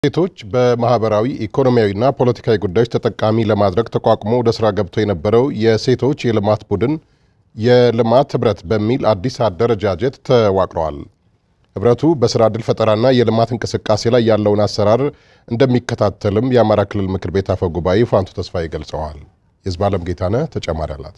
ሴቶች በማህበራዊ ኢኮኖሚያዊና ፖለቲካዊ ጉዳዮች ተጠቃሚ ለማድረግ ተቋቁሞ ወደ ስራ ገብቶ የነበረው የሴቶች የልማት ቡድን የልማት ህብረት በሚል አዲስ አደረጃጀት ተዋቅረዋል። ህብረቱ በስራ ዕድል ፈጠራና የልማት እንቅስቃሴ ላይ ያለውን አሰራር እንደሚከታተልም የአማራ ክልል ምክር ቤት አፈ ጉባኤ ፋንቱ ተስፋዬ ገልጸዋል። የዝባለም ጌታነህ ተጨማሪ አላት።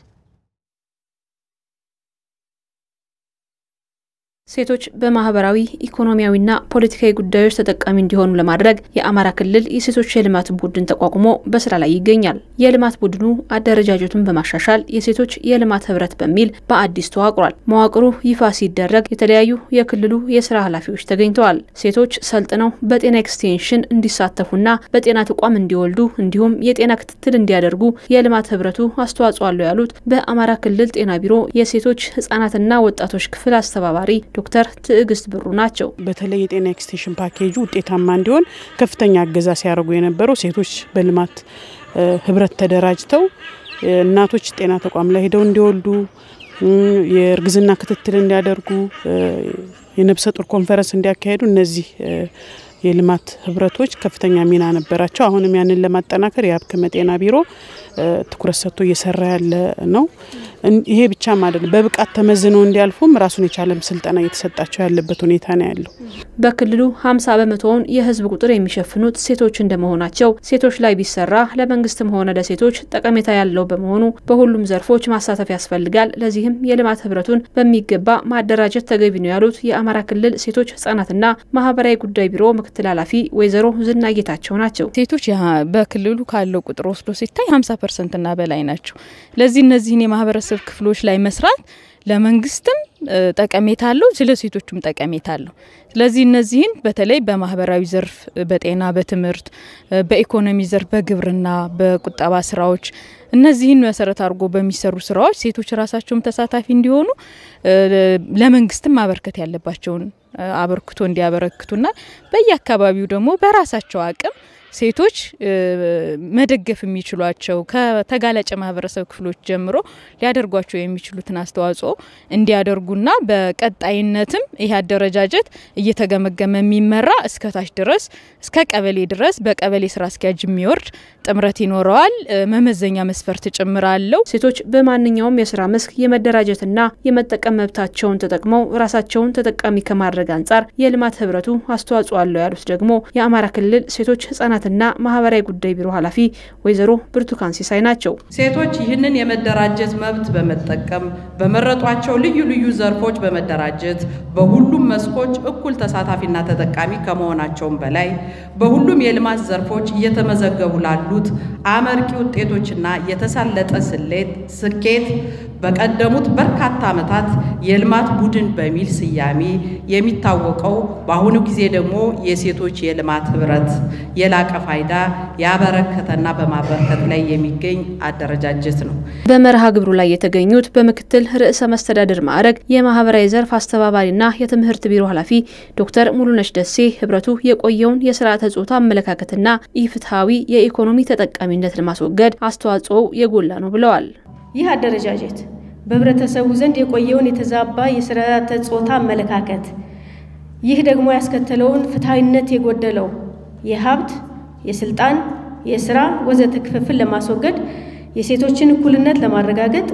ሴቶች በማህበራዊ ኢኮኖሚያዊና ፖለቲካዊ ጉዳዮች ተጠቃሚ እንዲሆኑ ለማድረግ የአማራ ክልል የሴቶች የልማት ቡድን ተቋቁሞ በስራ ላይ ይገኛል። የልማት ቡድኑ አደረጃጀቱን በማሻሻል የሴቶች የልማት ህብረት በሚል በአዲስ ተዋቅሯል። መዋቅሩ ይፋ ሲደረግ የተለያዩ የክልሉ የስራ ኃላፊዎች ተገኝተዋል። ሴቶች ሰልጥነው በጤና ኤክስቴንሽን እንዲሳተፉና በጤና ተቋም እንዲወልዱ እንዲሁም የጤና ክትትል እንዲያደርጉ የልማት ህብረቱ አስተዋጽኦ አለው ያሉት በአማራ ክልል ጤና ቢሮ የሴቶች ህጻናትና ወጣቶች ክፍል አስተባባሪ ዶክተር ትዕግስት ብሩ ናቸው። በተለይ የጤና ኤክስቴንሽን ፓኬጁ ውጤታማ እንዲሆን ከፍተኛ እገዛ ሲያደርጉ የነበረው ሴቶች በልማት ህብረት ተደራጅተው እናቶች ጤና ተቋም ላይ ሄደው እንዲወልዱ፣ የእርግዝና ክትትል እንዲያደርጉ፣ የነብሰ ጡር ኮንፈረንስ እንዲያካሄዱ እነዚህ የልማት ህብረቶች ከፍተኛ ሚና ነበራቸው። አሁንም ያንን ለማጠናከር የአብክመ ጤና ቢሮ ትኩረት ሰጥቶ እየሰራ ያለ ነው። ይሄ ብቻም አይደለም፣ በብቃት ተመዝነው እንዲያልፉም ራሱን የቻለም ስልጠና እየተሰጣቸው ያለበት ሁኔታ ነው ያለው። በክልሉ ሀምሳ በመቶውን የህዝብ ቁጥር የሚሸፍኑት ሴቶች እንደመሆናቸው ሴቶች ላይ ቢሰራ ለመንግስትም ሆነ ለሴቶች ጠቀሜታ ያለው በመሆኑ በሁሉም ዘርፎች ማሳተፍ ያስፈልጋል። ለዚህም የልማት ህብረቱን በሚገባ ማደራጀት ተገቢ ነው ያሉት የአማራ ክልል ሴቶች ህጻናትና ማህበራዊ ጉዳይ ቢሮ ምክትል ኃላፊ ወይዘሮ ዝና ጌታቸው ናቸው። ሴቶች በክልሉ ካለው ቁጥር ወስዶ ሲታይ ሀምሳ ፐርሰንትና በላይ ናቸው። ለዚህ እነዚህን የማህበረሰብ ክፍሎች ላይ መስራት ለመንግስትም ጠቀሜታ አለው፣ ስለ ሴቶቹም ጠቀሜታ አለው። ስለዚህ እነዚህን በተለይ በማህበራዊ ዘርፍ፣ በጤና፣ በትምህርት፣ በኢኮኖሚ ዘርፍ፣ በግብርና፣ በቁጠባ ስራዎች እነዚህን መሰረት አድርጎ በሚሰሩ ስራዎች ሴቶች ራሳቸውም ተሳታፊ እንዲሆኑ ለመንግስትም ማበርከት ያለባቸውን አበርክቶ እንዲያበረክቱና በየአካባቢው ደግሞ በራሳቸው አቅም ሴቶች መደገፍ የሚችሏቸው ከተጋላጭ ማህበረሰብ ክፍሎች ጀምሮ ሊያደርጓቸው የሚችሉትን አስተዋጽኦ እንዲያደርጉና በቀጣይነትም ይህ አደረጃጀት እየተገመገመ የሚመራ እስከታች ድረስ እስከ ቀበሌ ድረስ በቀበሌ ስራ አስኪያጅ የሚወርድ ጥምረት ይኖረዋል። መመዘኛ መስፈርት ጭምር አለው። ሴቶች በማንኛውም የስራ መስክ የመደራጀትና የመጠቀም መብታቸውን ተጠቅመው ራሳቸውን ተጠቃሚ ከማድረግ አንጻር የልማት ህብረቱ አስተዋጽኦ አለው ያሉት ደግሞ የአማራ ክልል ሴቶች ህጻናት ና ማህበራዊ ጉዳይ ቢሮ ኃላፊ ወይዘሮ ብርቱካን ሲሳይ ናቸው። ሴቶች ይህንን የመደራጀት መብት በመጠቀም በመረጧቸው ልዩ ልዩ ዘርፎች በመደራጀት በሁሉም መስኮች እኩል ተሳታፊና ተጠቃሚ ከመሆናቸውም በላይ በሁሉም የልማት ዘርፎች እየተመዘገቡ ላሉት አመርቂ ውጤቶችና የተሳለጠ ስሌት ስኬት በቀደሙት በርካታ ዓመታት የልማት ቡድን በሚል ስያሜ የሚታወቀው በአሁኑ ጊዜ ደግሞ የሴቶች የልማት ህብረት የላቀ ፋይዳ ያበረከተና በማበርከት ላይ የሚገኝ አደረጃጀት ነው። በመርሃ ግብሩ ላይ የተገኙት በምክትል ርዕሰ መስተዳድር ማዕረግ የማህበራዊ ዘርፍ አስተባባሪና የትምህርት ቢሮ ኃላፊ ዶክተር ሙሉነሽ ደሴ ህብረቱ የቆየውን የስርዓተ ጾታ አመለካከትና ኢፍትሐዊ የኢኮኖሚ ተጠቃሚነት ለማስወገድ አስተዋጽኦው የጎላ ነው ብለዋል። ይህ አደረጃጀት በህብረተሰቡ ዘንድ የቆየውን የተዛባ የስርዓተ ጾታ አመለካከት ይህ ደግሞ ያስከተለውን ፍትሐዊነት የጎደለው የሀብት፣ የስልጣን፣ የስራ ወዘተ ክፍፍል ለማስወገድ የሴቶችን እኩልነት ለማረጋገጥ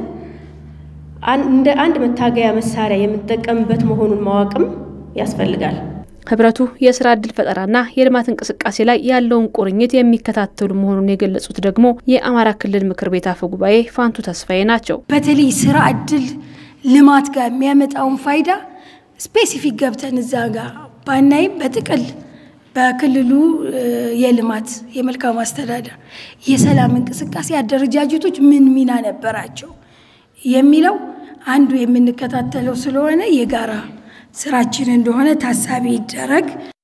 እንደ አንድ መታገያ መሳሪያ የምንጠቀምበት መሆኑን ማወቅም ያስፈልጋል። ህብረቱ የስራ ዕድል ፈጠራና የልማት እንቅስቃሴ ላይ ያለውን ቁርኝት የሚከታተሉ መሆኑን የገለጹት ደግሞ የአማራ ክልል ምክር ቤት አፈ ጉባኤ ፋንቱ ተስፋዬ ናቸው። በተለይ ስራ ዕድል ልማት ጋር የሚያመጣውን ፋይዳ ስፔሲፊክ ገብተን እዛ ጋር ባናይም በጥቅል በክልሉ የልማት የመልካም አስተዳደር የሰላም እንቅስቃሴ አደረጃጀቶች ምን ሚና ነበራቸው የሚለው አንዱ የምንከታተለው ስለሆነ የጋራ ስራችን እንደሆነ ታሳቢ ይደረግ።